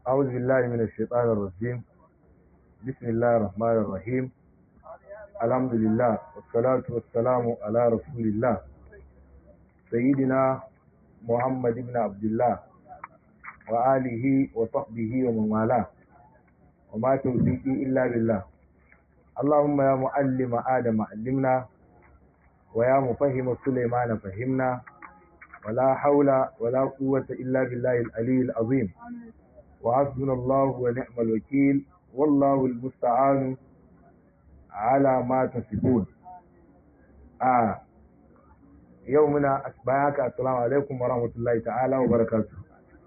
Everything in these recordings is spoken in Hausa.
أعوذ بالله من الشيطان الرجيم بسم الله الرحمن الرحيم الحمد لله والصلاة والسلام على رسول الله سيدنا محمد بن عبد الله وآله وصحبه ومن والاه وما توفيقي إلا بالله اللهم يا معلم آدم علمنا ويا مفهم سليمان فهمنا ولا حول ولا قوة إلا بالله العلي العظيم وحسبنا الله ونعم الوكيل والله المستعان على ما تصفون آه يومنا أسباك السلام عليكم ورحمة الله تعالى وبركاته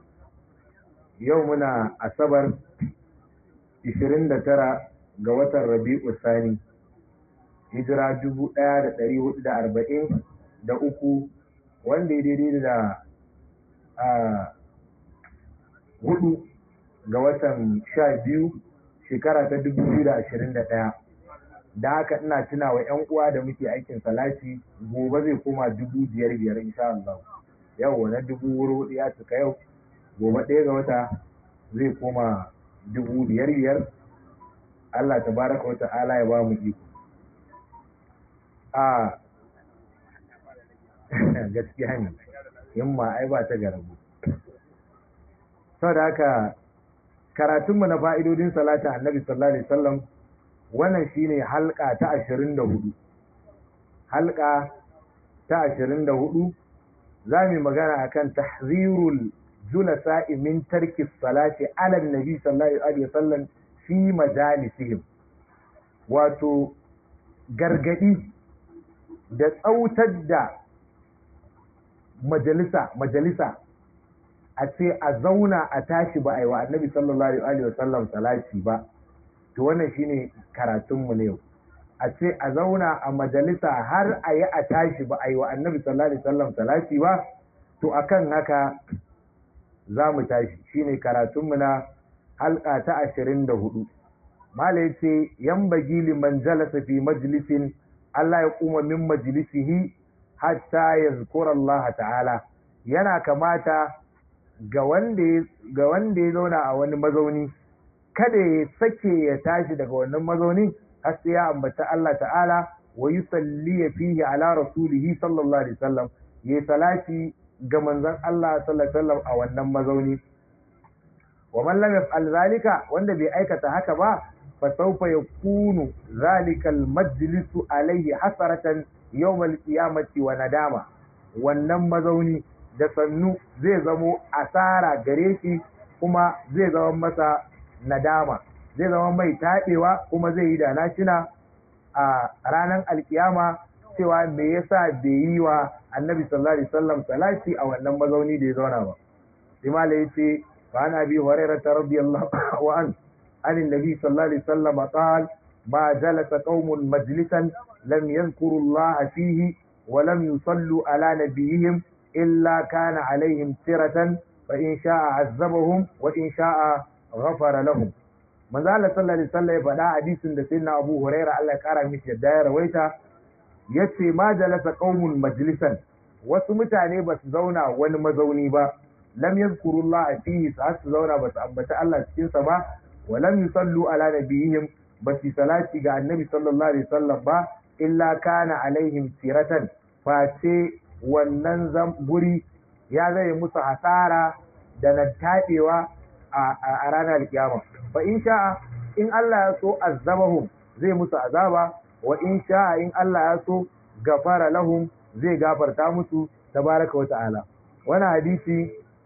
يومنا أسبر 29 ga watan Rabi'u Sani hijira 1443 wanda ya daidai da hudu ga watan sha biyu shekara ta dubu biyu da ashirin da ɗaya da haka ina tuna wa ‘yan uwa da muke aikin salati gobe zai koma dubu biyar biyar insha Allah yau na dubu wuri hudu ya cika yau gobe ɗaya ga wata zai koma dubu biyar biyar Allah ta baraka wa ta'ala ya ba mu iko a gaskiya ne yamma ai ba ta garabu saboda haka karatunmu na fa'idodin salatin annabi sallallahu alaihi wasallam wannan shine halka ta 24 halka ta 24 zamu magana akan tahzirul julasa min tarki salati ala annabi sallallahu alaihi wasallam fi majalisihim wato gargadi da tsautar da majalisa majalisa a ce a zauna a tashi ba a yi wa annabi sallallahu alaihi wa sallam salati ba to wannan shine karatunmu ne yau a ce a zauna a majalisa har a yi a tashi ba a yi wa annabi sallallahu alaihi wa sallam salati ba to akan haka za mu tashi shine karatunmu na halka ta ashirin da hudu mala ya ce yan bagi liman jalasa fi majalisin Allah ya kuma min majalisihi hatta ya Allah ta'ala yana kamata ga wanda ya zauna a wani mazauni kada ya sake ya tashi daga wannan mazauni har sai ya ambata Allah ta'ala wa yusalli fihi ala rasulihi sallallahu alaihi wasallam ya salati ga manzon Allah sallallahu alaihi wasallam a wannan mazauni wa man lam yaf'al zalika wanda bai aikata haka ba fa sawfa yakunu zalika al-majlisu alaihi hasaratan yawm al-qiyamati wa nadama wannan mazauni da sannu zai zamo asara gare shi kuma zai zama masa nadama zai zama mai taɗewa kuma zai yi da nashina a ranar alkiyama cewa me yasa bai yi wa annabi sallallahu alaihi wasallam salati a wannan mazauni da ya zauna ba imala yace fa ana bi hurairah radiyallahu an an annabi sallallahu alaihi wasallam qala ma jalasa qaumun majlisan lam yadhkuru Allah fihi wa lam yusallu ala nabiyihim إلا كان عليهم سرة فإن شاء عذبهم وإن شاء غفر لهم من ذا صلى الله عليه وسلم فدا حديث da sayyidina Abu Hurairah Allah ya kara mishi yadda ya rawaita yace ma jalasa qaumun majlisan wasu mutane ba su zauna wani mazauni ba lam yazkurullah fihi sa su zauna ba su ambata Allah cikin sa ba wa lam yusallu ala nabiyihim ba su salati ga annabi sallallahu alaihi wasallam ba illa kana alaihim siratan face wannan guri ya zai musu hasara da na taɗewa a ranar kiyama fa in sha'a in Allah ya so azabahum zai musu azaba wa in sha'a in Allah ya so gafara lahum zai gafarta musu tabaraka wa ta'ala wani hadisi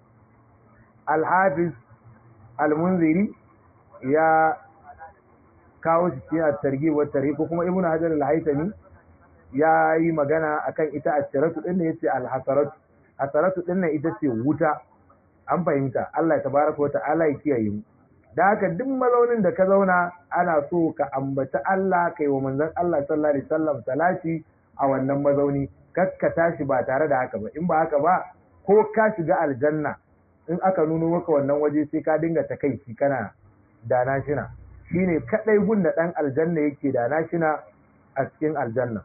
al-hafiz al-munziri ya kawo shi cikin at-targhib wa tarhib ko kuma ibnu hajar al-haytami ya yi magana akan ita a shiratu ɗin ne yace alhasaratu hasaratu ɗin nan ita ce wuta an fahimta Allah ya tabaraka wa ta'ala ya kiyaye mu da haka duk mazaunin da ka zauna ana so ka ambaci Allah kai wa manzon Allah sallallahu alaihi wasallam salati a wannan mazauni kakka tashi ba tare da haka ba in ba haka ba ko ka shiga aljanna in aka nuno maka wannan waje sai ka dinga takaici kana dana shina shine kadai gun da dan aljanna yake dana shina a cikin aljanna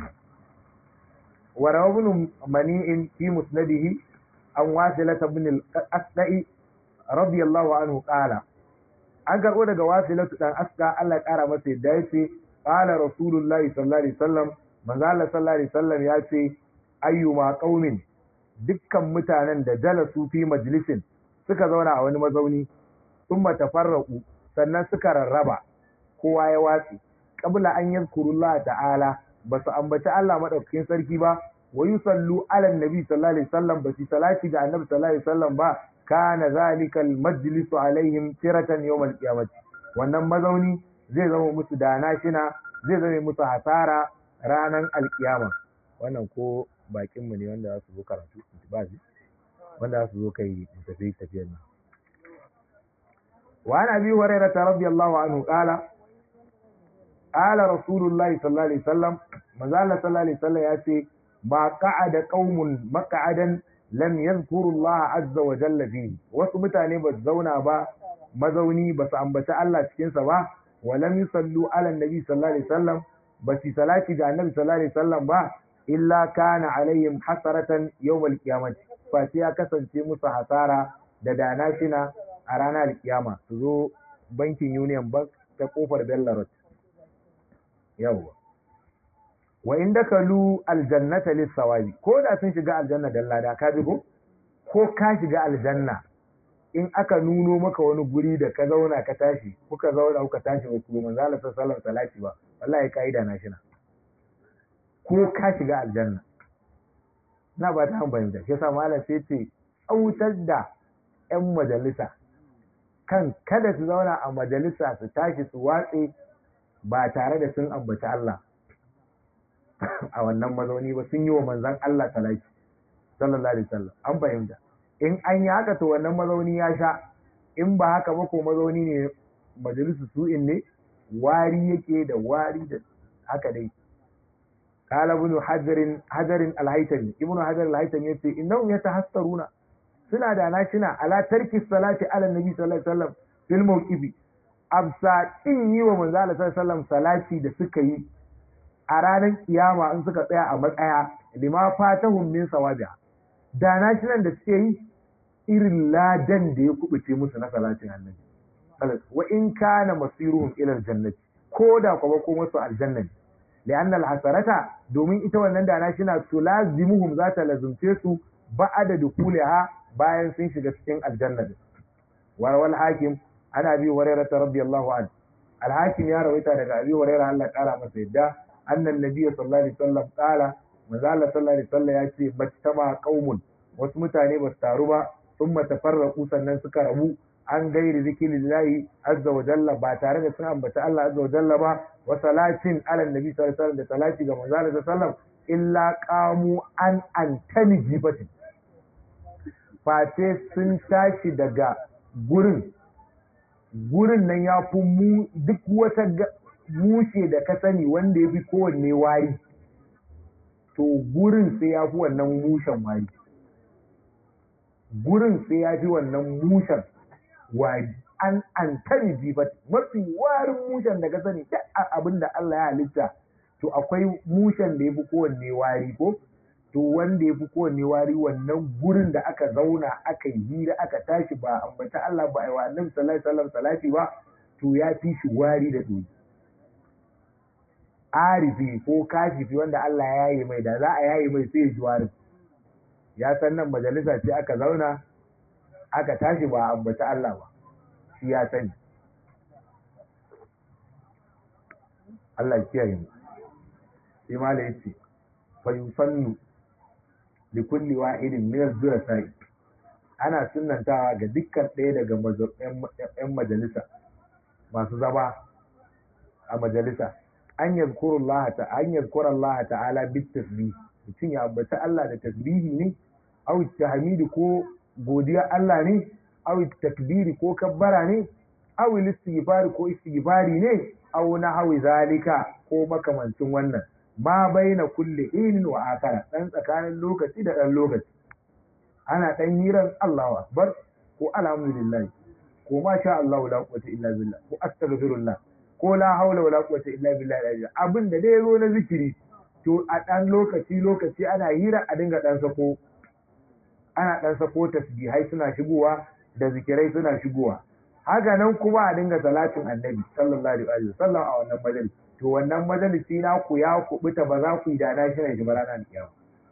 وروى ابن منيع في مسنده عن واصلة بن الأسدأ radiyallahu anhu qala an karbo daga wasilatu dan aska Allah ya kara masa yadda yace qala rasulullahi sallallahu alaihi wasallam manzo Allah sallallahu alaihi wasallam ya ce ayyuma qaumin dukkan mutanen da jalasu fi majlisin suka zauna a wani mazauni thumma tafarraqu sannan suka rarraba kowa ya watsi qabla an yadhkurullah ta'ala basu ambaci Allah madaukakin sarki ba wa yusallu ala annabi sallallahu alaihi wasallam basu salati ga annabi sallallahu alaihi wasallam ba kana zalikal majlisu alaihim tiratan yawmal qiyamati wannan mazauni zai zama musu dana shina zai zama musu hasara ranan alkiyama wannan ko bakin mu ne wanda za su zo karatu ba shi wanda za su zo kai tafi tafiyar nan wa an abi hurairah radiyallahu anhu qala qala rasulullahi sallallahu alaihi wasallam manzo Allah sallallahu alaihi wasallam ya ce ma qa'ada qaumun maq'adan lam yadhkuru Allah azza wa jalla fihi wasu mutane ba su zauna ba mazauni ba su ambaci Allah cikin sa ba wa lam yusallu ala annabi sallallahu alaihi wasallam ba su salati ga annabi sallallahu alaihi wasallam ba illa kana alaihim hasaratan yawmal qiyamah fa ya kasance musu hasara da dana shina a ranar alkiyama su zo bankin union bank ta kofar bellarot yawwa wa in dakalu aljannata lissawabi ko da sun shiga aljanna dan lada ka ji ko ko ka shiga aljanna in aka nuno maka wani guri da ka zauna ka tashi kuka zauna kuka tashi ba ku manzo Allah sallallahu alaihi ba wallahi kaida na shina ko ka shiga aljanna na ba ta fahimta shi yasa malam sai ce tsautar da yan majalisa kan kada su zauna a majalisa su tashi su watse ba tare da sun ambaci Allah a wannan mazauni ba sun yi wa manzan Allah talaki sallallahu alaihi wasallam an fahimta in an yi haka to wannan mazauni ya sha in ba haka ba ko mazauni ne majalisu su'in ne wari yake da wari da haka dai qala ibn hajarin hajarin al-haytami ibn hajar al-haytami yace innahum yatahassaruna suna da nashina ala tarki salati ala nabi sallallahu alaihi wasallam fil mawqifi absa din yi wa manzo Allah sallallahu alaihi wasallam salati da suka yi a ranar kiyama in suka tsaya a matsaya lima fatahum min sawabiha da na shi nan da suke yi irin ladan da ya kubuce musu na salatin annabi wa in kana masiruhum ila aljannati ko da kuma ko musu aljanna li'anna alhasarata domin ita wannan da na shi na tulazimuhum za ta lazumce su ba'ada dukuliha bayan sun shiga cikin aljanna warwal hakim ana bi hurairah radiyallahu anhu alhakim ya rawaita daga abi hurairah Allah kara masa yadda annan nabiyyu sallallahu alaihi wasallam qala manzo Allah sallallahu alaihi wasallam ya ce majtama qaumun wasu mutane ba su taru ba thumma tafarraqu sannan suka rabu an gairi zikrillahi azza wa jalla ba tare da sun ambata Allah azza wa jalla ba wa salatin ala nabi sallallahu alaihi wasallam da salati ga manzo Allah sallallahu alaihi wasallam illa qamu an antani jibatin face sun tashi daga gurin gurin nan ya fi mu duk wata mushe da ka sani wanda ya fi kowanne wari to gurin sai ya fi wannan mushen wari gurin sai ya fi wannan mushen wari an an tani jibat mafi warin mushen da ka sani duk abin da Allah ya halitta to akwai mushen da ya fi kowanne wari ko to wanda ya fi kowanne wari wannan gurin da aka zauna aka yi hira aka tashi ba ambata Allah ba aiwa annabi sallallahu alaihi wasallam salati ba to ya fi shi wari da doki arifi ko kashifi wanda Allah ya yaye mai da za a yaye mai sai ya ji warin ya san nan majalisa ce aka zauna aka tashi ba ambata Allah ba shi ya sani Allah ya kiyaye mu sai mala yace fa yusannu li kulli wahidin min az-zurasai ana sunnantawa ga dukkan ɗaya daga yan majalisa masu zama a majalisa an yadhkuru Allah ta an yadhkura Allah ta'ala bit tasbih mutum ya ambata Allah da tasbihi ne aw tahmidi ko godiya Allah ne aw takbiri ko kabbara ne aw istighfar ko istighfari ne aw nahwi zalika ko makamancin wannan ma baina kulli inin wa akara dan tsakanin lokaci da dan lokaci ana dan hiran Allahu akbar ko alhamdulillah ko ma sha Allah la quwwata illa billah ko astaghfirullah ko la haula wala quwwata illa billah abin da dai zo na zikiri to a dan lokaci lokaci ana hira a dinga dan sako ana dan sako tasbihai suna shigowa da zikirai suna shigowa haka nan kuma a dinga salatin annabi sallallahu alaihi wa sallam a wannan majalisi to wannan majalisi na ku ya kubuta ba za ku yi da na shi shi ba ranar kiyama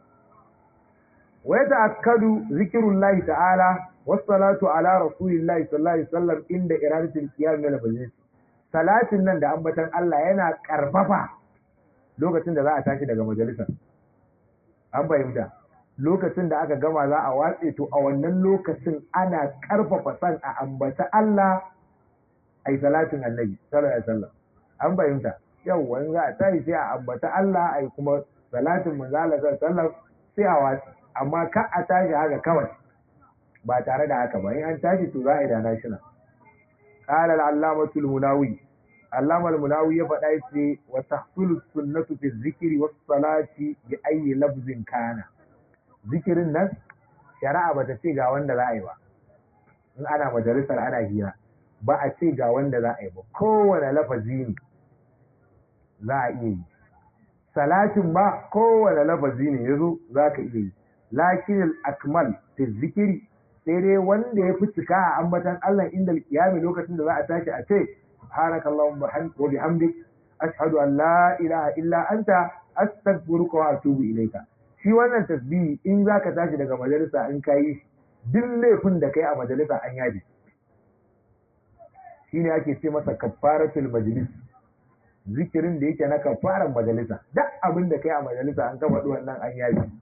wa yata'akkadu zikrullahi ta'ala was-salatu ala rasulillahi sallallahu alaihi wasallam inda iradatul qiyam min al salatin nan da ambatan Allah yana karfafa lokacin da za a tashi daga majalisar an fahimta lokacin da aka gama za a watse to a wannan lokacin ana karfafa san a ambata Allah ai salatin annabi sallallahu alaihi wasallam an fahimta yau wani za a tashi sai a ambata Allah ai kuma salatin manzo Allah sallallahu alaihi wasallam sai a watse amma ka a tashi haka kawai ba tare da haka ba in an tashi to za a yi da national qala al-allamatu al-munawi allama al-munawi ya faɗa yace wa tahsulu sunnatu fi dhikri was salati bi ayyi lafzin kana zikirin nan shari'a bata ce ga wanda za a yi ba in ana majalisar ana hira ba a ce ga wanda za a yi ba kowane lafazi ne za a iya yi salatin ba kowane lafazi ne yazo za ka iya yi lakin al-akmal fi zikiri sai dai wanda ya fi cika a ambatan Allah inda alkiyami lokacin da za a tashi a ce subhanakallahumma wa bihamdik ashhadu an la ilaha illa anta astaghfiruka wa atubu ilayka shi wannan tasbihi in zaka tashi daga majalisa in kai shi duk laifin da kai a majalisa an yaji shine ake ce masa kaffaratul majlis zikirin da yake na kafaran majalisa duk abin da kai a majalisa an kafa wannan an yaji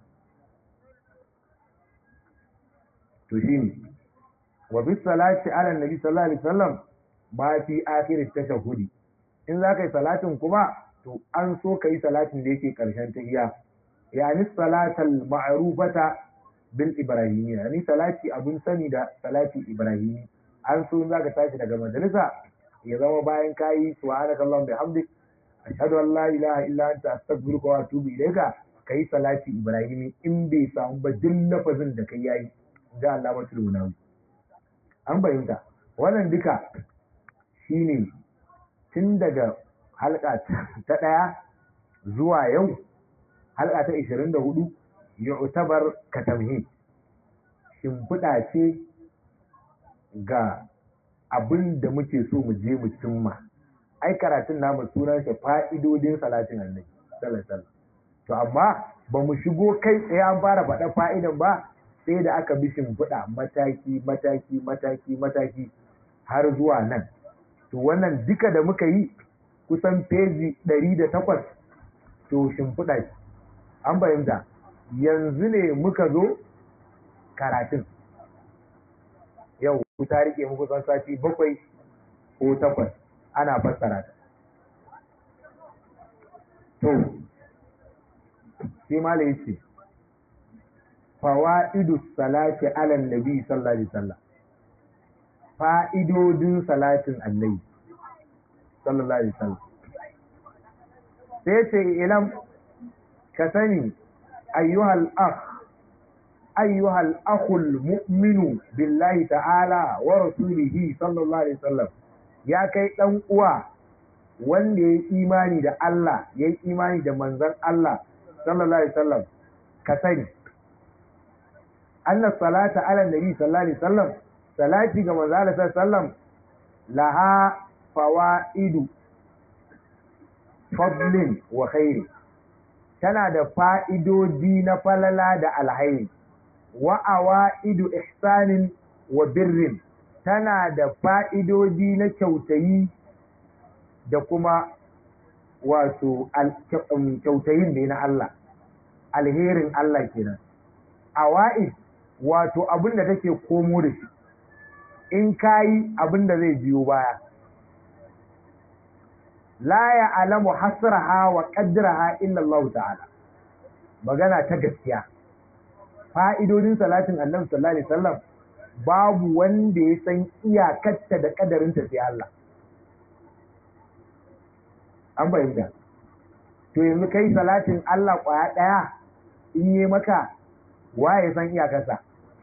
to shine wa bis salati ala nabi sallallahu alaihi wasallam ma fi akhir tashahhudi in za ka yi salatin kuma to an so ka yi salatin da yake karshen tahiyya yani salatal ma'rufata bil ibrahimi yani salati abun sani da salati ibrahimi an so in za ka tashi daga majalisa ya zama bayan kayi subhanaka allahumma bihamdik ashhadu an la ilaha illa anta astaghfiruka wa atubu ilayka kai salati ibrahimi in bai samu ba duk lafazin da kai yayi da Allah matul munawi an bayyanta wannan duka shine tun daga halka ta ɗaya zuwa yau halka ta 24 yu'tabar katamhi shimfiɗa ce ga abin da muke so mu je mu cimma ai karatun namu sunan shi fa'idodin salatin annabi sallallahu to amma ba mu shigo kai tsaye an fara faɗa fa'idan ba sai da aka bi shimfiɗa mataki mataki mataki mataki har zuwa nan to wannan duka da muka yi kusan peji ɗari da takwas to shimfiɗa ce an fahimta yanzu ne muka zo karatun yau ku ta rike muku kusan sati bakwai ko takwas ana fassara ta to sai mala yace fawaidu salati ala nabi sallallahu alaihi wasallam fa'idodin salatin annabi sallallahu alaihi wasallam sai ce ilam ka sani ayyuhal akh ayyuhal akhul mu'minu billahi ta'ala wa rasulihi sallallahu alaihi wasallam ya kai dan uwa wanda ya imani da Allah ya imani da manzon Allah sallallahu alaihi wasallam ka sani anna salata ala nabi sallallahu alaihi wasallam salati ga manzo Allah sallallahu alaihi wasallam laha fawaidu fadlin wa khairi tana da fa'idodi na falala da alhairi wa awaidu ihsanin wa birrin tana da fa'idodi na kyautayi da kuma wato kyautayin da na Allah alherin Allah kenan awa'id wato abin da take komo da shi in kayi abin da zai biyo baya la ya alamu hasraha wa qadraha illa Allah ta'ala magana ta gaskiya fa'idodin salatin annabi sallallahu alaihi wasallam babu wanda ya san iyakarta da kadarinta sai Allah an bayyana to yanzu kai salatin Allah kwaya daya in yi maka waye san iyakarsa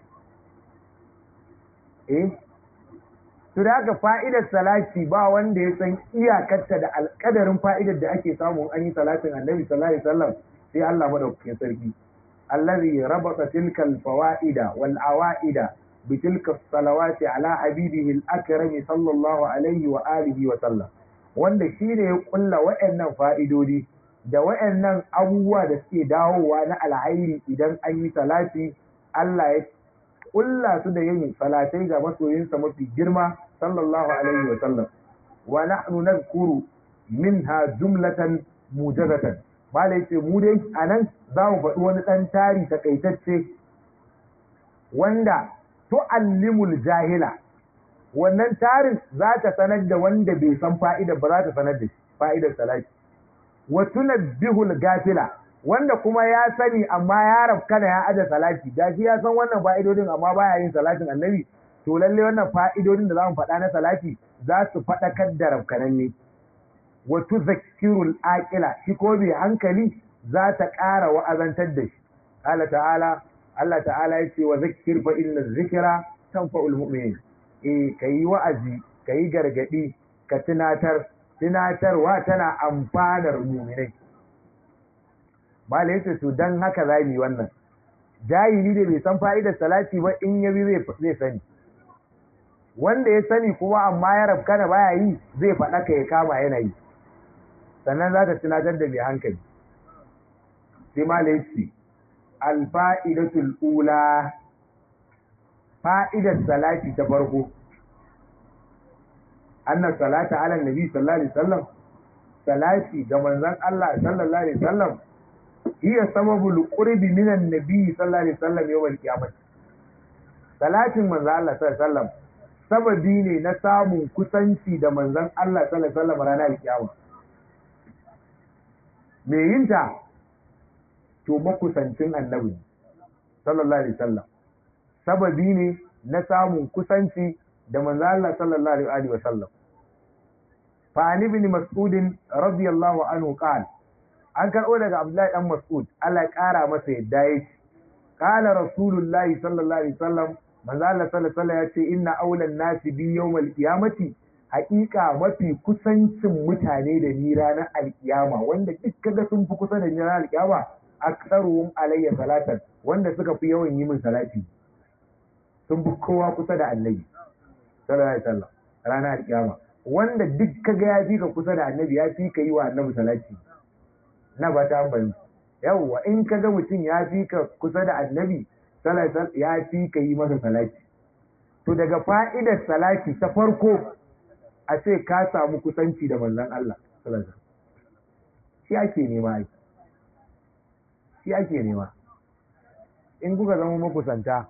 eh to da haka fa'idar salati ba wanda ya san iyakarta da alƙadarin fa'idar da ake samu an yi salatin annabi sallallahu alaihi wasallam sai Allah madaukakin sarki allazi rabata tilkal fawaida wal awaida بتلك الصلوات على حبيبه الأكرم صلى الله عليه وآله وسلم wanda shi ne ya kulla wa'annan fa'idodi da wa'annan abubuwa da suke dawowa na alhairi idan an yi salati Allah ya kulla su da yin salatai ga masoyinsa mafi girma sallallahu alaihi wa sallam wa nahnu nadhkuru minha jumlatan mujazatan malai ce mu dai anan za mu faɗi wani ɗan tari takaitacce wanda tu'allimul jahila wannan tarin za ta sanar da wanda bai san fa'idar ba za ta sanar da fa'idar salati wa tunabbihul gafila wanda kuma ya sani amma ya rafkana ya aje salati gashi ya san wannan fa'idodin amma baya yin salatin annabi to lalle wannan fa'idodin da za mu faɗa na salati za su faɗakar da rafkananne wa tuzakkirul aqila shi ko bai hankali za ta ƙara wa'azantar da shi Allah ta'ala Allah ta'ala ya ce wa zakkir fa inna zikra tanfa'ul mu'minin eh kai wa'azi kai gargadi ka tunatar tunatarwa tana amfanar mu'minai malai yace to dan haka za mu yi wannan jahili da bai san fa'idar salati ba in yabi zai zai sani wanda ya sani kuma amma ya rabka da baya yi zai faɗa ka ya kama yana yi sannan za ta tunatar da mai hankali sai malai yace alfa'idatul ula fa'idar salati ta farko annan salata ala nabi sallallahu alaihi wasallam salati ga manzon Allah sallallahu alaihi wasallam hiya sababul qurbi minan nabi sallallahu alaihi wasallam yawmal qiyamah salatin manzon Allah sallallahu alaihi wasallam sababi ne na samun kusanci da manzon Allah sallallahu alaihi wasallam ranar kiyama me yinta to makusancin annabi sallallahu alaihi wasallam sababi ne na samun kusanci da manzo Allah sallallahu alaihi wasallam fa an ibn mas'ud radiyallahu anhu qala an karbo daga Abdullahi dan Mas'ud Allah ya kara masa yadda yake qala rasulullahi sallallahu alaihi wasallam manzo Allah sallallahu alaihi wasallam ya ce inna awlan nasi bi yawmal qiyamati haƙiƙa mafi kusancin mutane da ni ranar alkiyama wanda duk kaga sun fi kusa da ni ranar alkiyama aksaruhum alayya salatan wanda suka fi yawan yi min salati sun fi kowa kusa da annabi sallallahu alaihi wasallam ranar alkiyama wanda duk kaga ya fi ka kusa da annabi ya fi ka yi wa annabi salati na ba ta bani yawwa in kaga mutum ya fi ka kusa da annabi sallallahu alaihi wasallam ya fi ka yi masa salati to daga fa'idar salati ta farko a ce ka samu kusanci da manzon Allah sallallahu alaihi wasallam shi ake nema ai shi ake nema in kuka zama makusanta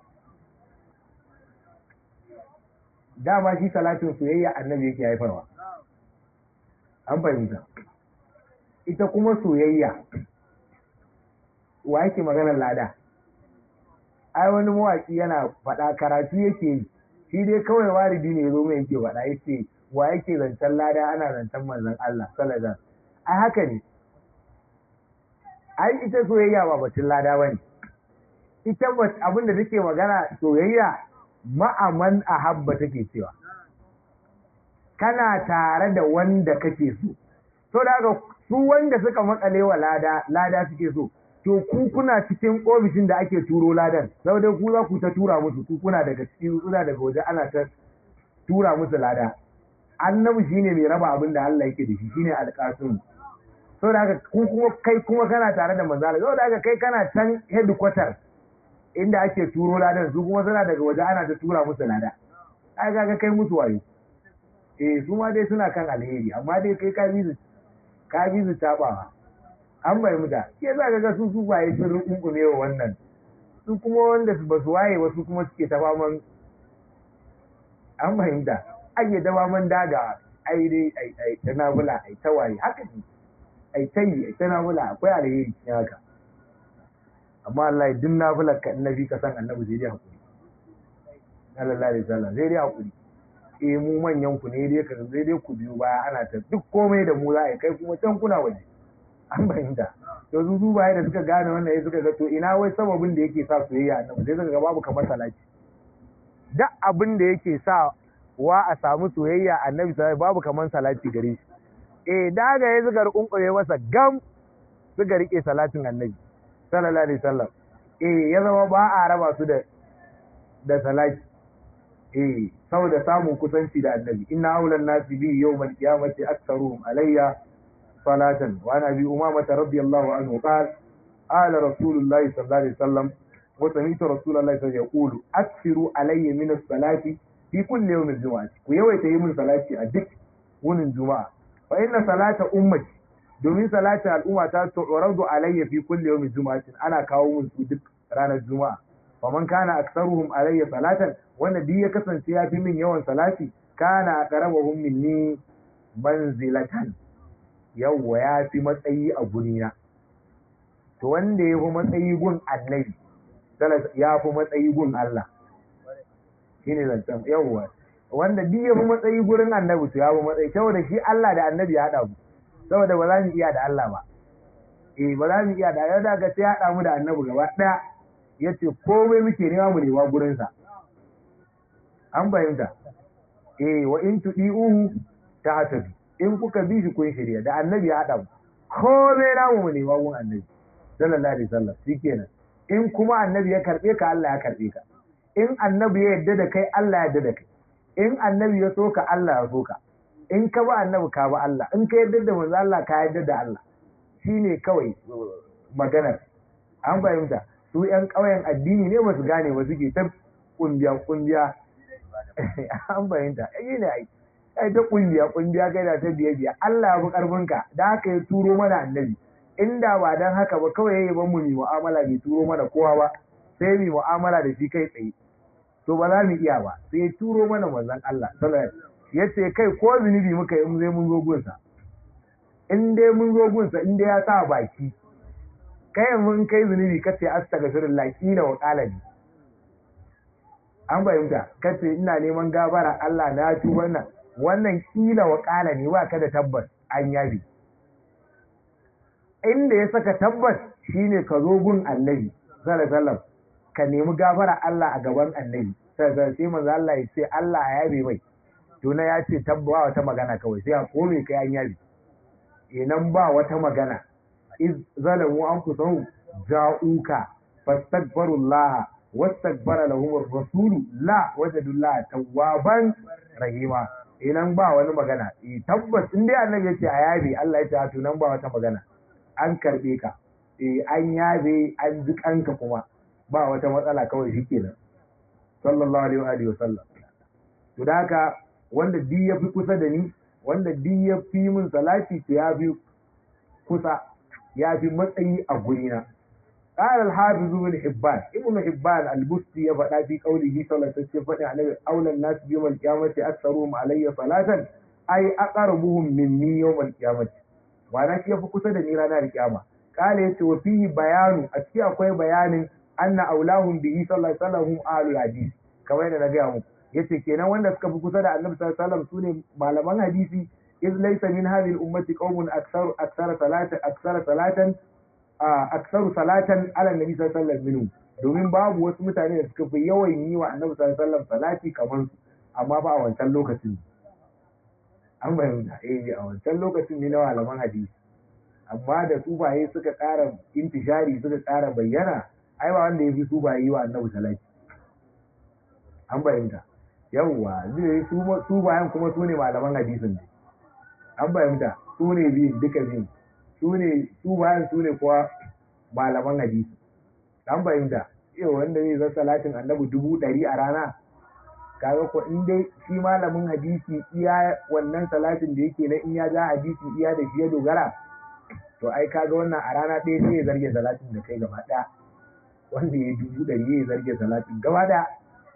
dama shi salatin soyayya annabi yake haifarwa an fahimta ita kuma soyayya wa yake maganar lada ai wani mawaki yana faɗa karatu yake yi shi dai kawai waridi ne zo mai yake faɗa yace wa yake zancen lada ana zancen manzon Allah sallallahu ai haka ne ai ita soyayya ba batun lada bane ita abin da take magana soyayya ma'aman ahabba take cewa kana tare da wanda kake so to da haka su wanda suka makale wa lada lada suke so to ku kuna cikin ofishin da ake turo ladan saboda ku za ku ta tura musu ku kuna daga cikin kuna daga waje ana ta tura musu lada annabi shine mai raba abin da Allah yake da shi shine alƙasim saboda haka ku kuma kai kuma kana tare da manzala saboda haka kai kana can headquarter inda ake turo ladan su kuma suna daga waje ana ta tura musu lada ai ga kai musu wayo eh su ma dai suna kan alheri amma dai kai ka bi su ka bi su tabawa an bai muta ke za ka ga su su baye sun rukunkume wa wannan su kuma wanda ba su waye wasu kuma suke ta faman an fahimta ake ta faman daga ai dai ai ai ta nabula ai ta waye haka ne ai ta yi ai ta nabula akwai alheri ne haka amma Allah duk nafilar ka annabi ka san annabi zai dai hakuri sallallahu alaihi wasallam zai dai hakuri eh mu manyan ku ne dai ka zai dai ku biyu baya ana ta duk komai da mu za a kai kuma can kuna waje an fahimta to su su baya da suka gane wannan ya suka ga to ina wai sababin da yake sa soyayya annabi sai suka ga babu kamar salati duk abin da yake sa wa a samu soyayya annabi sai babu kamar salati gare shi eh daga ya suka rukunkure masa gam suka rike salatin annabi sallallahu alaihi wasallam eh ya zama ba a raba su da da salati eh saboda samun kusanci da annabi inna aulan nasi bi yawmal qiyamati aktharuhum alayya salatan wa ana bi umama radiyallahu anhu qala qala rasulullahi sallallahu alaihi wasallam wa sami'tu rasulullahi sallallahu alaihi wasallam yaqulu akthiru alayya min as-salati fi kulli yawm al-jum'ah ku yawaita yi min salati a duk wunin juma'a fa inna salata ummati domin salatin al'umma ta tu'radu alayya fi kulli yawm al-jum'ah ana kawo mun su duk ranar juma'a faman kana aktsaruhum alayya salatan wanda duk ya kasance ya fi min yawan salati kana aqrabuhum minni manzilatan yawwa ya fi matsayi a gurina to wanda ya fi matsayi gun annabi ya fi matsayi gun Allah shine zancen yawwa wanda duk ya fi matsayi gurin annabi to ya fi matsayi saboda shi Allah da annabi ya haɗa mu saboda ba za mu iya da Allah ba eh ba za mu iya da yau da ga sai ya haɗa mu da annabi gaba ɗaya ya ce komai muke nema mu nema gurinsa an fahimta eh wa in tudi'uhu ta hasabi in kuka bi shi kun shirya da annabi ya haɗa mu komai namu mu nema gun annabi sallallahu alaihi wasallam shikenan in kuma annabi ya karbe ka Allah ya karbe ka in annabi ya yarda da kai Allah ya yarda da kai in annabi ya so ka Allah ya so ka in ka ba annabi ka ba Allah in ka yarda da manzo Allah ka yarda da Allah shine kawai maganar an fahimta su ‘yan ƙauyen addini ne ba su gane ba suke ta ƙungiya ƙungiya an fahimta yi ne ai ai ta ƙungiya ƙungiya kai da ta biye biya Allah ya fi ƙarfinka da haka ya turo mana annabi inda ba dan haka ba kawai yayi ban mu mi mu'amala bai turo mana kowa ba sai mu mu'amala da shi kai tsaye to ba za mu iya ba sai ya turo mana manzon Allah sallallahu alaihi wasallam yace kai ko zunubi muka yi mun zai mun zo gunsa in dai mun zo gunsa in dai ya sa baki kai mun kai zunubi kace astaghfirullah kila wa qalbi an bayyanta kace ina neman gabara Allah na ci wannan wannan kila wa qala ne ba ka da tabbas an yabi inda ya saka tabbas shine ka zo gun annabi sallallahu alaihi wasallam ka nemi gafara Allah a gaban annabi sai sai manzo Allah ya ce Allah ya yabe mai to na ya ce tabbawa wata magana kawai sai a kome kai an yabe inan ba wata magana iz zalamu anfusahum ja'uka fastaghfirullah wastaghfara lahum ar-rasul la wajadullah tawwaban rahima inan ba wani magana eh tabbas in dai annabi yace a yabe Allah ya ce to nan ba wata magana an karbe ka eh an yabe an ji kanka kuma ba wata matsala kawai shikenan sallallahu alaihi wa alihi wasallam to da haka wanda di ya fi kusa da ni wanda di ya fi min salati to ya fi kusa ya fi matsayi a gurina قال الحافظ ابن حبان ابن حبان البستي يفدا في قوله صلى الله عليه وسلم عليه اولى الناس يوم القيامه اكثرهم علي صلاه اي اقربهم مني يوم القيامه وانا shi yafi kusa da ni ranar kiyama kale yace wa fi bayanu a cikin akwai bayanin anna aulahum bihi sallallahu alaihi wasallam ahlul hadith kamar yadda na gaya muku yace kenan wanda suka fi kusa da annabi sallallahu alaihi wasallam sune malaman hadisi iz laysa min hadhihi al-ummati qaumun aktharu akthara salatan akthara salatan aksaru salatan ala nabi sallallahu alaihi wasallam domin babu wasu mutane da suka fi yawan yi wa annabi sallallahu alaihi wasallam salati kamar su amma ba a wancan lokacin an bayyana eh a wancan lokacin ne na malaman hadisi amma da sufaye suka ƙara intishari suka ƙara bayyana ai ba wanda ya fi sufaye yi wa annabi salati an bayyana yawwa zai su bayan kuma su ne malaman hadisin ne an bayyana su ne biyun duka biyun su ne su bayan su ne kuwa malaman hadisi an fahimta yau wanda zai zan salatin annabi dubu ɗari a rana kaga ko in dai shi malamin hadisi iya wannan salatin da yake na in ya ja hadisi iya da shi ya dogara to ai kaga wannan a rana ɗaya sai ya zarge salatin da kai gaba ɗaya wanda ya dubu ɗari ya zarge salatin gaba ɗaya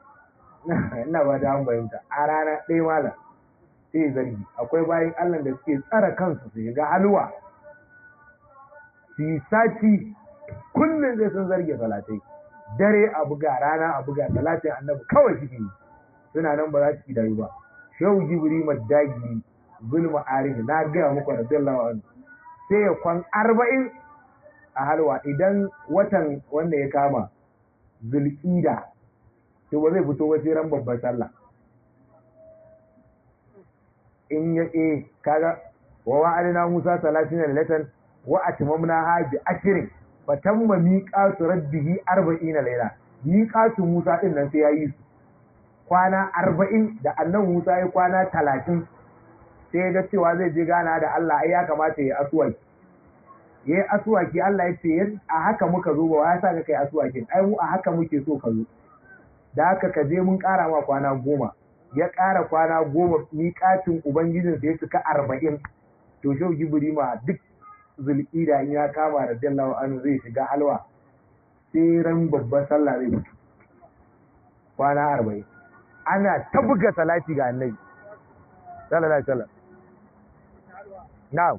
ina ba da an fahimta a rana ɗaya malam sai ya zargi akwai bayan allah da suke tsara kansu su shiga halwa su yi sati kullum zai sun zarge salatai dare a buga rana a buga salatin annabi kawai suke yi suna nan ba za su kidayu ba shehu jibri madagi zulma arif na gaya muku radiyallahu anhu sai ya kwan arba'in a halwa idan watan wanda ya kama zulƙida to ba zai fito wace ran babban sallah in ya e kaga wa wa'adina musa salatina lilatan wa atmamna ha bi ashrin fa tamma miqatu rabbihi 40 layla miqatu musa din nan sai yayi su kwana arba'in da annan musa ya kwana talatin sai ga cewa zai je gana da allah ai ya kamata ya asuwaki ya yi asuwaki allah ya ce a haka muka zo ba ya sa ka kai asuwakin ai mu a haka muke so ka zo da haka ka je mun ƙara ma kwana goma ya ƙara kwana goma miƙatin ubangijinsa ya cika arba'in to shau gibiri ma duk zulƙida in ya kama da jallawa anu zai shiga halwa sai ran babban sallah zai mutu kwana arba'in ana ta buga salati ga annabi sallallahu alaihi wasallam na'am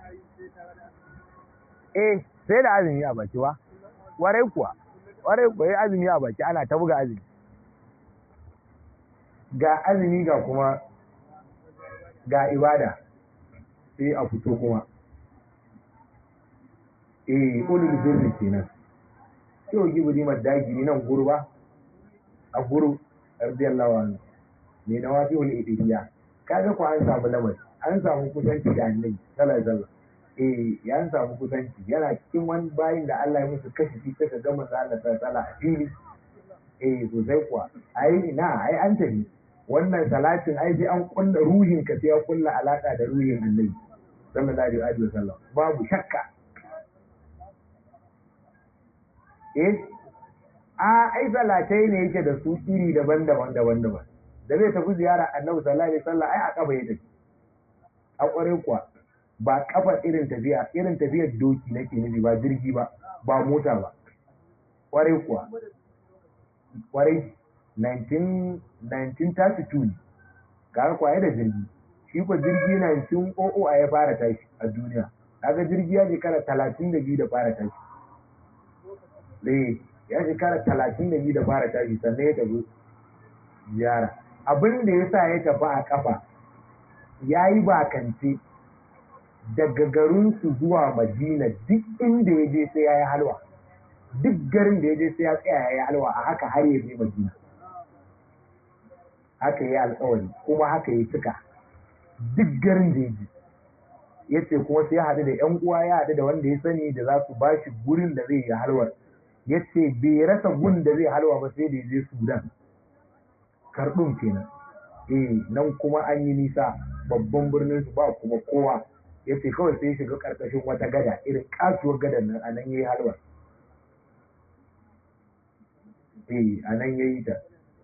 eh sai da azumi a baki wa warai kuwa warai kuwa yi azumi a baki ana ta buga azumi ga azumi ga kuma ga ibada sai a fito kuma eh ulul birri kenan yau gibiri madagiri nan gurba a guru radiyallahu anhu ne na wafi wani idiriya kaga ko an samu lamari an samu kusanci da annabi sallallahu alaihi wasallam eh ya an samu kusanci yana cikin wani bayin da Allah ya musu kashi shi suka ga manzo Allah sallallahu alaihi a fili eh sosai kuwa ai ina ai an tafi wannan salatin ai sai an kulla ruhin ka sai ya kulla alaka da ruhin annabi sallallahu alaihi wasallam babu shakka eh a ai salatai ne yake da su iri daban-daban daban-daban da zai tafi ziyara annabi sallallahu alaihi wasallam ai a kafa ya tafi a kware kuwa ba kafa irin tafiya irin tafiyar doki nake nufi ba jirgi ba ba mota ba kware kuwa kware 1932 ne kaga kwaye da jirgi shi ko jirgi 1900 a ya fara tashi a duniya kaga jirgi ya shekara 32 da fara tashi eh ya shekara 32 da fara tashi sannan ya tafi ziyara abin da ya sa ya tafi a kafa ya yi bakance daga garinsu zuwa madina duk inda ya je sai ya yi halwa duk garin da ya je sai ya tsaya ya yi halwa a haka har ya je madina haka ya alkawari kuma haka ya cika duk garin da ya je ya ce kuma sai ya haɗu da ‘yan uwa ya haɗu da wanda ya sani da za su ba shi gurin da zai yi halwar ya ce bai rasa gun da zai halwa ba sai da ya je sudan karɗin kenan eh nan kuma an yi nisa babban birnin su ba kuma kowa ya ce kawai sai shiga ƙarƙashin wata gada irin kasuwar gadan nan a nan ya yi halwar eh a nan ya yi ta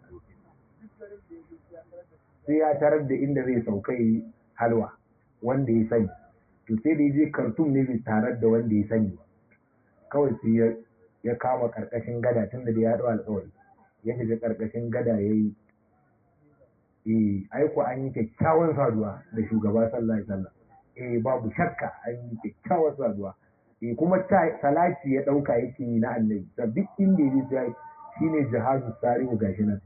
sai ya tarar da inda zai sauka yi halwa wanda ya sani to sai da ya je kartum ne bai tarar da wanda ya sani ba kawai sai ya kama ƙarƙashin gada tun da ya haɗu alƙawari ya shiga ƙarƙashin gada ya yi eh aiko an yi kyakkyawan saduwa da shugaba sallallahu alaihi wasallam eh babu shakka an yi kyakkyawan saduwa eh kuma salati ya dauka yake yi na annabi da duk inda yake sai shine jihadu sarihu gashi nan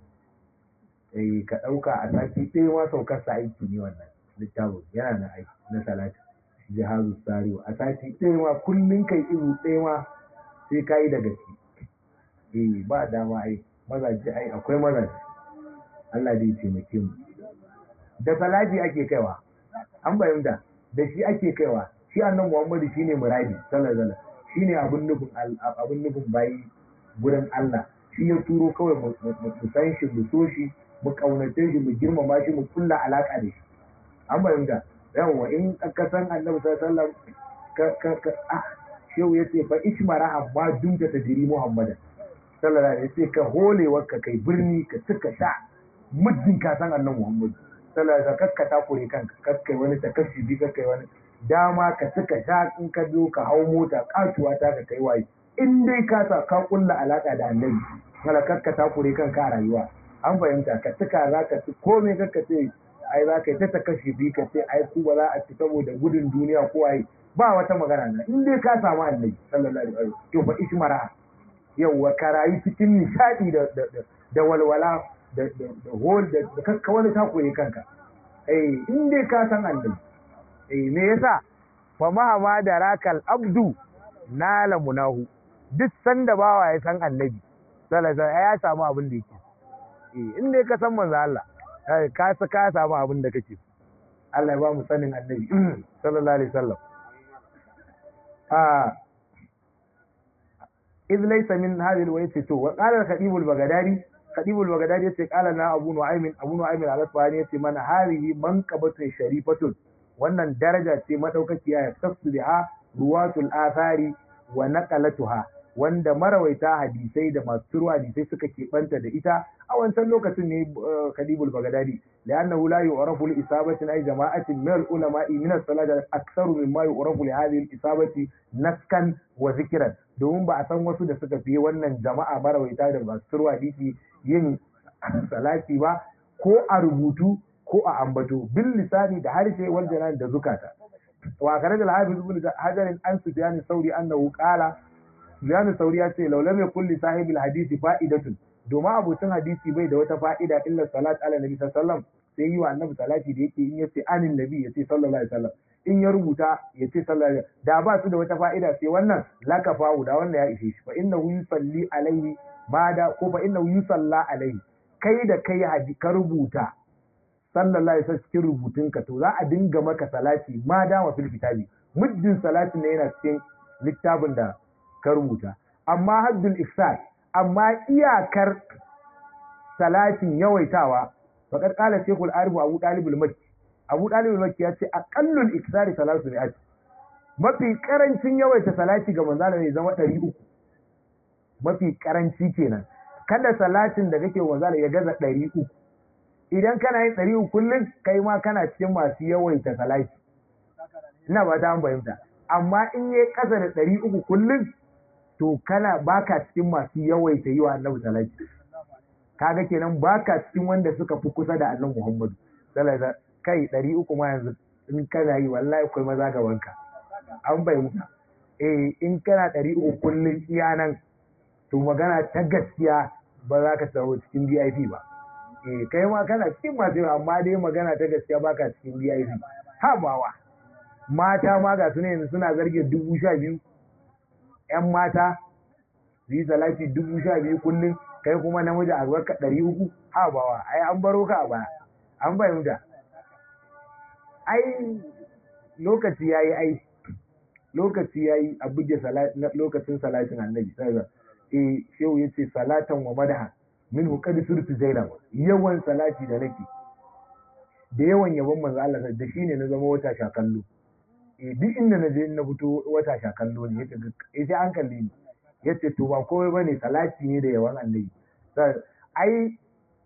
eh ka dauka a sati ɗaya ma saukar sa aiki ne wannan littafin yana na aiki na salati jihadu sarihu a sati ɗaya ma kullun kai iru ɗaya ma sai kai da gaske eh ba dama ai mazaje ai akwai mazaje Allah zai taimake mu da salati ake kaiwa an bayyana da shi ake kaiwa shi annan Muhammadu shine muradi sallallahu alaihi shine abun nufin abun nufin bayi gurin Allah shi ya turo kawai mu san shi mu so shi mu kaunace shi mu girmama shi mu kulla alaka da shi an bayyana yawa in ka san Annabi sallallahu alaihi ka ka ka ah shehu yace fa ishmara amma dunta tajri Muhammadan sallallahu alaihi wasallam ka holewa ka kai birni ka tuka sha muddin ka san annan Muhammadu sallallahu alaihi wasallam ka takure kanka kakkai wani takashubi kakkai wani dama ka tuka sha in ka zo ka hau mota katuwa ta ka kai waye in dai ka sa ka kulla alaka da annabi kala kakka takure kanka a rayuwa an fahimta ka tuka za ka ci komai kakka ce ai za ka yi ta takashubi ka ce ai ku ba za a ci saboda gudun duniya ko ai ba wata magana na in dai ka samu annabi sallallahu alaihi wasallam to fa ishmara yauwa ka rayu cikin nishadi da da walwala da hol da kakka wani takure kanka eh in dai ka san annabi eh me yasa fa mahama da rakal abdu nala munahu duk sanda bawa ya san annabi sallallahu alaihi ya samu abin da yake eh in dai ka san manzo Allah ka sa ka samu abin da kake Allah ya ba mu sanin annabi sallallahu alaihi wasallam ah إذ ليس من هذه الويت تو وقال الخطيب البغدادي kadibul bagadadi yace qala na abu nu'aymin abu nu'aymin al-asfahani yace mana harihi manqabatun sharifatun wannan daraja ce madaukakiya ya tafsu biha ruwatul athari wa naqalatuha wanda marawaita hadisai da masu ruwa hadisai suka keɓanta da ita a wancan lokacin ne kadibul bagadadi لأنه لا يعرف لإصابة أي جماعة من العلماء من الصلاة أكثر مما يعرف لهذه الإصابة نسكا وذكرا domin ba a san wasu da suka fiye wannan jama'a marawaita da masu turwa hadisi yin salati ba ko a rubutu ko a ambato bil lisani da harshe wal janan da zukata wa kare da hafiz ibn hajar an sufyan sauri annahu qala sufyan sauri ya ce law lam yakul li sahibil hadisi fa'idatun domin abocin hadisi bai da wata fa'ida illa salat ala nabi sallallahu sai yi wa annabi salati da yake in yace anin nabi yace sallallahu alaihi wasallam in ya rubuta yace sallallahu alaihi da ba su da wata fa'ida sai wannan laka fa'u da wannan ya ishe shi fa innahu yusalli alaihi ma da ko fa innahu yusalla alaihi kai da kai hadi ka rubuta sallallahu alaihi wasallam cikin rubutunka to za a dinga maka salati ma da wa fil kitabi muddin salatin ne yana cikin littafin da ka rubuta amma haddul ifsad amma iyakar salatin yawaitawa faqad qala shaykhul arif abu talib al-makki abu talib al-makki ya ce aqallul iksari salatu mi'at mafi karancin yawaita salati ga manzo ne zama 300 mafi karanci kenan kada salatin da kake manzo ya gaza 300 idan kana yin 300 kullun kai ma kana cikin masu yawaita salati ina ba ta fahimta amma in yayi kasa da 300 kullun to kana baka cikin masu yawaita yi wa annabi salati kaga kenan baka cikin wanda suka fi kusa da annabi Muhammadu sallallahu kai ɗari uku ma yanzu in kana yi wallahi akwai maza ga wanka an bayyana eh in kana ɗari uku kullum iya nan to magana ta gaskiya ba za ka samu cikin VIP ba eh kai ma kana cikin masu yawa amma dai magana ta gaskiya baka cikin VIP ha bawa mata ma ga su ne suna zarge dubu sha biyu ‘yan mata su yi salati dubu sha biyu kullum kai kuma namiji a ka ɗari uku ha bawa ai an baro ka a baya an fahimta ai lokaci ya yi ai lokaci ya yi a buge lokacin salatin annabi eh shehu ya ce salatan wa madaha min hukadi surtu zainab yawan salati da nake da yawan yabon manzo Allah da shine na zama wata shakallo duk inda na je na fito wata shakallo ne ya ce an kalle ni ya ce to ba komai ba ne salati ne da yawan annabi ai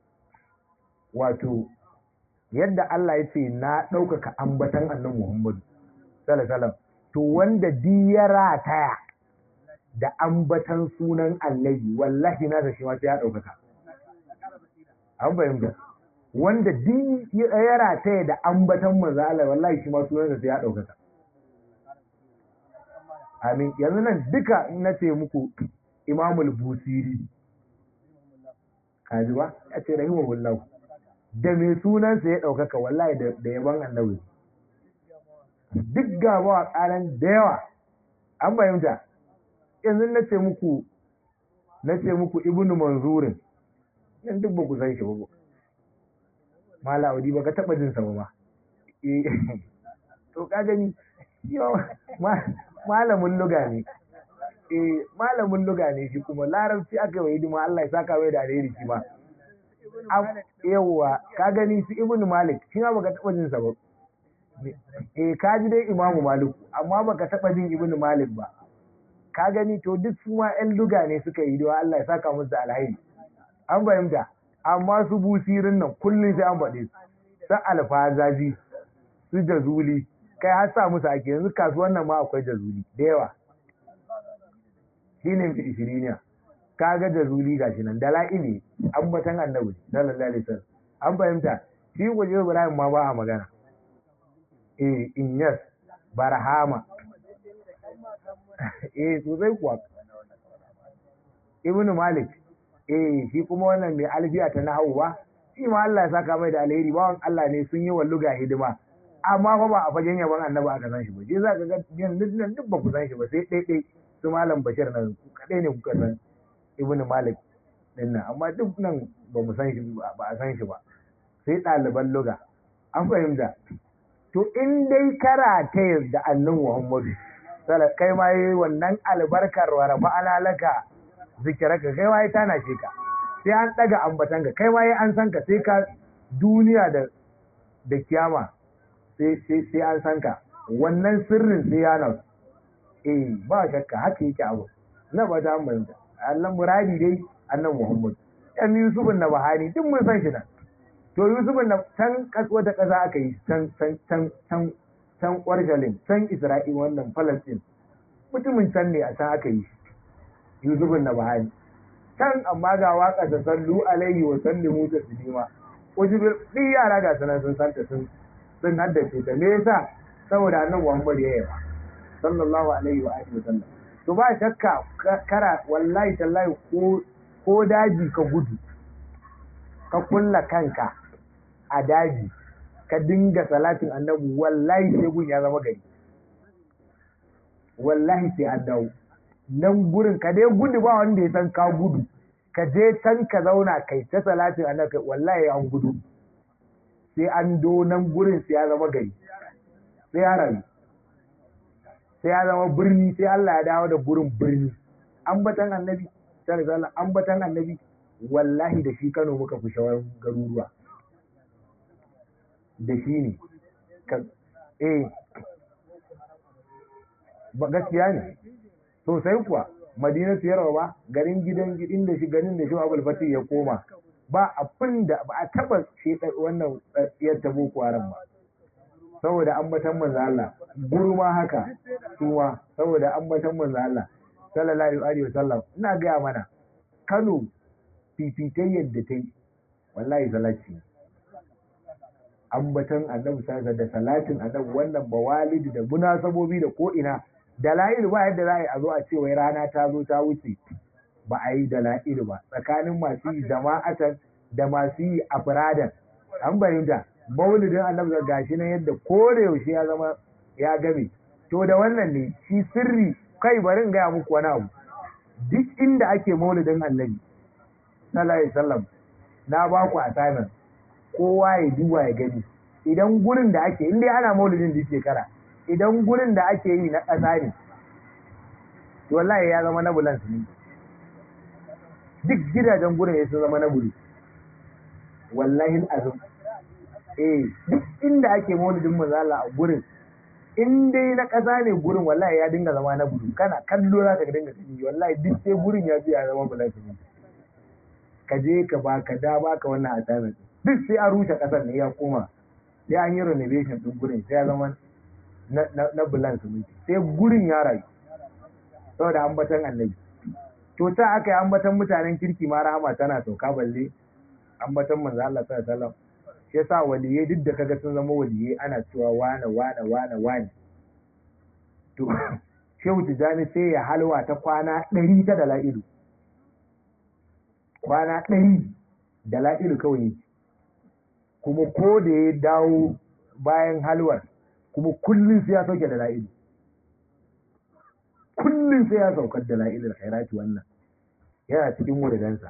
wato yadda Allah ya ce na ɗaukaka ambatan annan Muhammadu sallallahu to wanda di ya rataya da ambatan sunan annabi wallahi na da shi ma sai ya ɗaukaka an fahimta wanda di ya rataya da ambatan manzo Allah wallahi shi ma sunan sai ya ɗaukaka amin yanzu nan duka na ce muku imamul busiri kaji ba ya ce rahimahullahu da mai sunansa ya ɗaukaka wallahi da yaban annabi duk gaba a ƙaran da yawa an fahimta yanzu na ce muku na ce muku ibnu manzurin yan duk ba ku san shi ba mala audi ba ka taɓa jin sa ba to ka gani malamin luga ne eh malamin luga ne shi kuma larabci aka yi hidima Allah ya saka mai da alheri shi ma yawwa ka gani su ibnu malik shi ma baka taba jin sa ba eh ka ji dai imamu malik amma baka taba jin ibnu malik ba ka gani to duk su ma ƴan luga ne suka yi hidima Allah ya saka musu da alheri an fahimta amma su busirin nan kullum sai an faɗe su san alfazaji su jazuli kai har sa musu ake yanzu kasuwan nan ma akwai jazuli da yawa shine mai ishiriniya kaga jazuli gashi nan da la'ili ambatan annabi sallallahu alaihi wasallam an fahimta shi waje Ibrahim ma ba a magana eh inyas barhama eh sosai kuwa ibnu malik eh shi kuma wannan mai alfiya ta nahawu ba shi ma Allah ya saka mai da alheri bawan Allah ne sun yi walluga hidima amma fa ba a fagen yaban annabi aka san shi ba shi za ka ga yanzu nan duk ba ku san shi ba sai ɗai ɗai su malam bashir nan kaɗai ne kuka san ibnu malik din nan amma duk nan ba mu san shi ba a san shi ba sai ɗaliban luga an fahimta to in dai karata da annan muhammadu kai ma yi wannan albarkar wa rafa alalaka zikiraka kai ma yi tana shi ka sai an daga ambatan ka kai ma yi an san ka sai ka duniya da da kiyama sai sai sai an san ka wannan sirrin sai ya nan eh ba shakka haka yake abu na ba ta manta Allah muradi dai annan Muhammad yan Yusufun na Bahani duk mun san shi nan to Yusufun na can wata ƙasa aka yi can can can can can Ƙwarshalin can Isra'il wannan Palestine mutumin can ne a can aka yi Yusufun na Bahani can amma ga waka ta sallu alaihi wa sallimu taslima wasu duk yara ga sanan sun santa sun sun haddace ta me yasa saboda annabi Muhammad ya yaba sallallahu alaihi wa alihi wa sallam to ba shakka kara wallahi tallahi ko ko daji ka gudu ka kulla kanka a daji ka dinga salatin annabi wallahi sai gun ya zama gari wallahi sai an dawo nan gurin ka dai gudu ba wanda ya san ka gudu ka je can ka zauna kai ta salatin annabi wallahi an gudu sai an do nan gurin sai ya zama gari sai ya rayu sai ya zama birni sai Allah ya dawo da gurin birni ambatan annabi sai Allah ambatan annabi wallahi da shi Kano muka fi shawar garuruwa da shi ne eh ba gaskiya ne sosai kuwa madina siyarwa ba garin gidan gidin da shi ganin da shi abul fatih ya koma ba abin da ba a taba shi wannan tsiyar ta boko haram ba saboda ambatan manzo Allah gurma haka suwa saboda ambatan manzo Allah sallallahu alaihi wa sallam ina ga mana Kano fifitai yadda ta yi wallahi salati ambatan annabi sallallahu da salatin annabi wannan bawalidi da munasabobi da ko ina dala'il ba yadda za a yi a zo a ce wai rana ta zo ta wuce ba a yi dala'il ba tsakanin masu yi jama'atan da masu yi afradan an bayyana maulidin annabi ga gashi nan yadda ko da yaushe ya zama ya game to da wannan ne shi sirri kai bari in gaya muku wani abu duk inda ake maulidin annabi sallallahu alaihi wasallam na ba ku assignment kowa ya duba ya gani idan gurin da ake inda ana maulidin duk shekara idan gurin da ake yi na ƙasa ne wallahi ya zama na bulan ne duk gidajen gurin ya sun zama na bulu wallahi azum eh duk inda ake maulidin manzala a gurin in dai na ƙasa ne gurin wallahi ya dinga zama na bulu kana kallo za ka dinga gani wallahi duk sai gurin ya fi ya zama bulan ne ka je ka ba ka da ba ka wannan assignment duk sai an rushe ƙasar ne ya koma sai an yi renovation din gurin sai ya zama na bulan siminti sai gurin ya rayu saboda ambatan annabi to ta aka yi ambatan mutanen kirki ma rahama tana sauka balle ambatan manzo Allah sallallahu alaihi wasallam shi yasa waliyai duk da kaga sun zama waliyai ana cewa wane wane wane wane to shehu tijani sai ya halwa ta kwana ɗari ta dala'ilu kwana ɗari dala'ilu kawai kuma ko da ya dawo bayan halwar kuma kullum sai ya sauke dala'ilu kullum sai ya saukar dala'ilul khairati wannan yana cikin wuridansa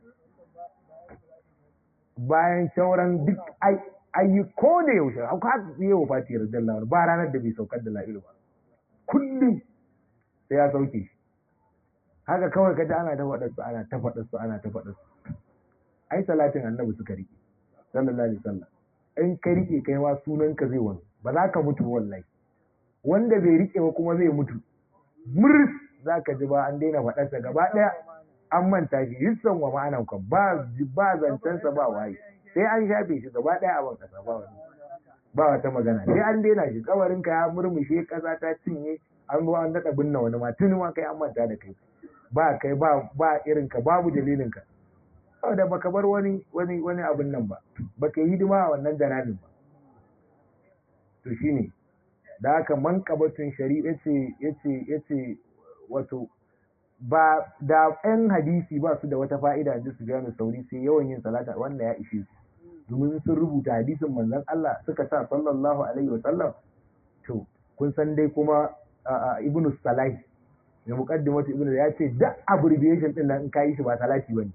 bayan sauran duk ayi ko da yaushe haka yi wa fati radiyallahu ba ranar da bai saukar da la'ilu ba kullum sai ya sauke shi haka kawai kaji ana ta faɗar su ana ta faɗar su ana ta faɗar su ai salatin annabi suka rike sallallahu alaihi wasallam in ka rike kai ma sunan ka zai wani ba za ka mutu wallahi wanda bai rike ba kuma zai mutu murs za ka ji ba an daina faɗarsa gaba ɗaya an manta shi hissan wa ma'anan ka ba ba zancensa ba waye sai an shafe shi gaba ɗaya a bankasa ba wani ba wata magana sai an daina shi kawarin ka ya murmushe ƙasa ta cinye an zo an daɗa binne wani ma tuni ma kai an manta da kai ba kai ba ba irin ka babu dalilin ka saboda baka bar wani wani wani abin nan ba baka yi hidima a wannan janabin ba to shine da haka manqabatun shari'a yace yace yace wato ba da ɗan hadisi ba su da wata fa'ida da su gane sauri sai yawan yin salata wanda ya ishe su domin sun rubuta hadisin manzon Allah suka sa sallallahu alaihi wasallam to kun san dai kuma ibnu salai da muqaddimatu ibnu ya ce duk abbreviation din nan in ka yi shi ba salati bane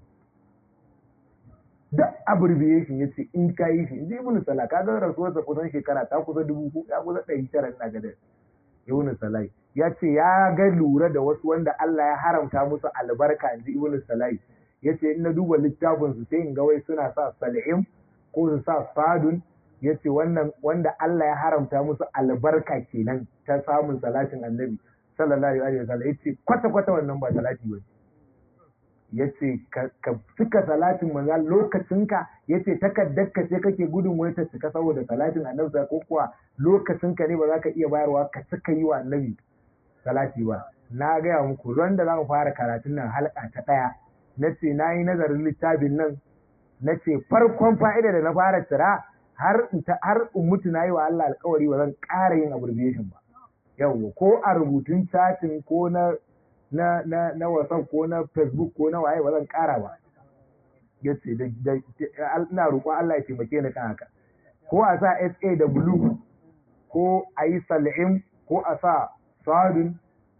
duk abbreviation yace in ka yi shi inji ibnu salah kaga rasuwarsa kusan shekara ta kusa dubu ko ya kusa ɗari tara ina ga da ibnu salai ya ce ya ga lura da wasu wanda Allah ya haramta musu albarka inji ibnu salai yace in na duba littafin su sai in ga wai suna sa sal'im ko su sa sadun yace wannan wanda Allah ya haramta musu albarka kenan ta samun salatin annabi sallallahu alaihi wasallam yace kwata kwata wannan ba salati ba yace ka cika salatin manzo lokacinka yace takaddar ka ce kake gudun wai ta cika saboda salatin annabi ko kuwa lokacinka ne ba za ka iya bayarwa ka cika yi wa annabi salati ba na gaya muku ran da za mu fara karatun nan halka ta ɗaya na ce na yi nazarin littafin nan na ce farkon fa'ida da na fara tsira har har in mutu na yi wa Allah alkawari ba zan ƙara yin abbreviation ba yawwa ko a rubutun chatin ko na na na na WhatsApp ko na Facebook ko na waye ba zan ƙara ba yace da ina roƙon Allah ya taimake ni kan haka ko a sa SA da blue ko a yi sal'im ko a sa sadun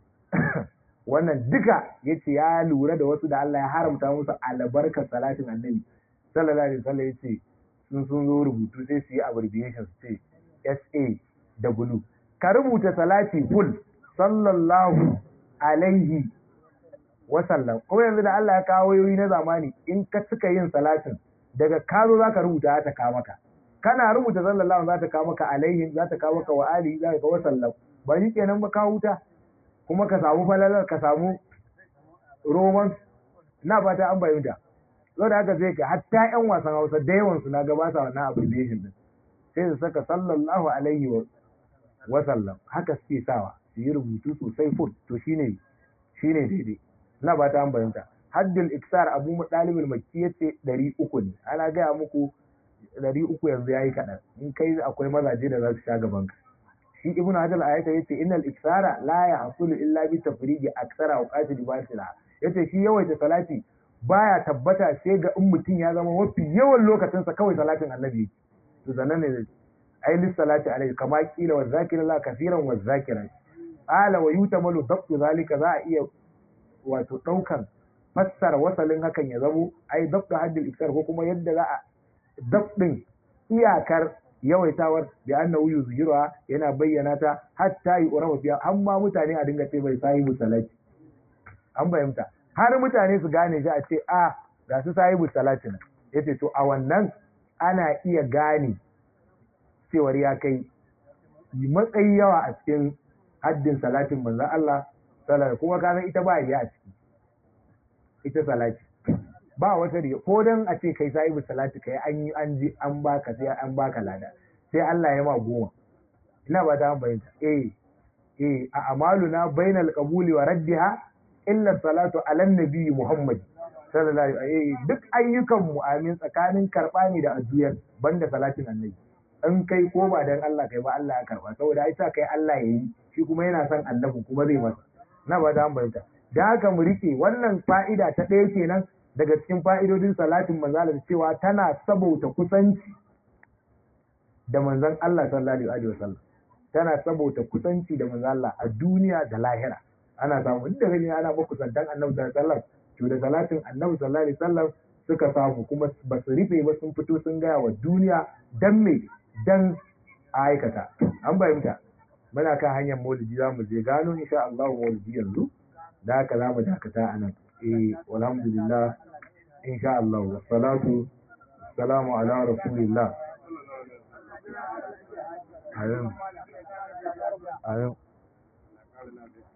wannan duka yace ya lura da wasu da Allah ya haramta musu albarkar salatin annabi sallallahu alaihi wasallam yace sun sun zo rubutu sai su yi abbreviation su ce SA da blue ka rubuta salati full sallallahu alaihi wasallam ko yanzu da Allah ya kawo yoyi na zamani in ka cika yin salatin daga ka zo zaka rubuta ta ka maka kana rubuta sallallahu za ta kawo maka alaihi za ta kawo maka wa ali za ka kawo sallam ba shi kenan ba ka huta kuma ka samu falalar ka samu roman na fata an bayyana zo da haka sai ka hatta yan wasan Hausa da yawan su na gabata wannan abbreviation din sai su saka sallallahu alaihi wa sallam haka suke sawa su yi rubutu sosai full to shine shine daidai na fata an bayyana haddul iksar abu dalibul makki yace 300 ne ana gaya muku ɗari uku yanzu ya yi kaɗan in kai akwai mazaje da za su sha gaban ka shi ibnu hajar ayata yace innal iksara la yahsulu illa bi tafrigi aksara wa qatil batila yace shi yawaita salati baya tabbata sai ga in mutum ya zama mafi yawan lokacin sa kawai salatin annabi to zanan ne ai lis salati alai kama kila wa zakira la kaseeran wa zakira ala wa yutamalu dabtu zalika za a iya wato daukan fassara wasalin hakan ya zamo ai dabtu haddil iksar ko kuma yadda za a dabdin iyakar yawaitawar da annahu yuzhiruha yana bayyana ta hatta yi urawa fiya har ma mutane a dinga ce bai sahibu salati an bayyanta har mutane su gane shi a ce a ga su sahibu salati nan yace to a wannan ana iya gane cewar ya kai matsayi yawa a cikin haddin salatin manzon Allah sallallahu kuma ka san ita ba ya a ciki ita salati ba wata riya ko dan a ce kai sahibu salati kai an yi an ji an baka sai an baka lada sai Allah ya ma goma ina ba ta bayyana eh eh a amaluna bainal qabuli wa raddiha illa salatu ala nabi Muhammad sallallahu alaihi duk ayyukan mu amin tsakanin karba ne da addu'ar banda salatin annabi in kai ko ba dan Allah kai ba Allah ya karba saboda ai sa kai Allah yayi shi kuma yana son annabi kuma zai masa na ba ta bayyana da haka mu rike wannan fa'ida ta ɗaya kenan daga cikin fa'idodin salatin manzala cewa tana sabauta kusanci da manzan Allah sallallahu alaihi wasallam tana sabauta kusanci da manzan Allah a duniya da lahira ana samu duk da gani ana makusantan annabi sallallahu alaihi wasallam to da salatin annabi sallallahu alaihi wasallam suka samu kuma ba su rufe ba sun fito sun gaya wa duniya dan me dan aikata an bayyanta muna kan hanyar maulidi za mu je gano insha Allah maulidi yanzu da haka za mu dakata a nan eh walhamdulillah insha Allah wassalatu wassalamu ala rasulillah ayin ayin